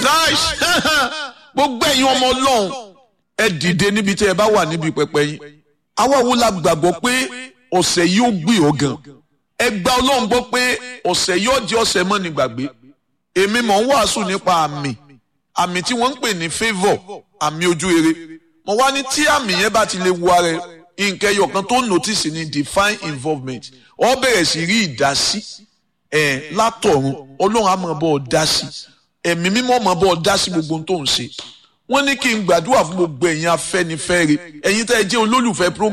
nice gbogbo ẹ̀yin ọmọ ọlọ́run ẹ dìde níbi tí ẹ bá wà níbi pẹpẹ yín àwa wo la gbàgbọ́ pé ọ̀sẹ̀ yìí ó gbé ọ gan ẹ gba ọlọ́run gbọ́ pé ọ̀sẹ̀ yìí ó jẹ́ ọ̀sẹ̀ mọ́ ní gbàgbé èmi mọ̀ ń wàásù nípa àmì àmì tí wọ́n ń pè ní favour àmì ojú rere mo wá ní tí àmì yẹn bá ti lè wo ara ẹ nǹkan ẹyọ kan tó notice ní divine involvement ọ bẹ̀rẹ̀ sí rí ìdásí ẹ̀ látọ̀run ọlọ́run á máa bọ́ ọ dá sí ẹ̀mí mímọ́ máa bọ́ ọ dá sí gbogbo ohun tó ń ṣe wọ́n ní kí n gbàdúrà fún gbogbo ẹ̀yin afẹ́nifẹ́re ẹ̀yin tẹ́ ẹ jẹ́ olólùfẹ́ program.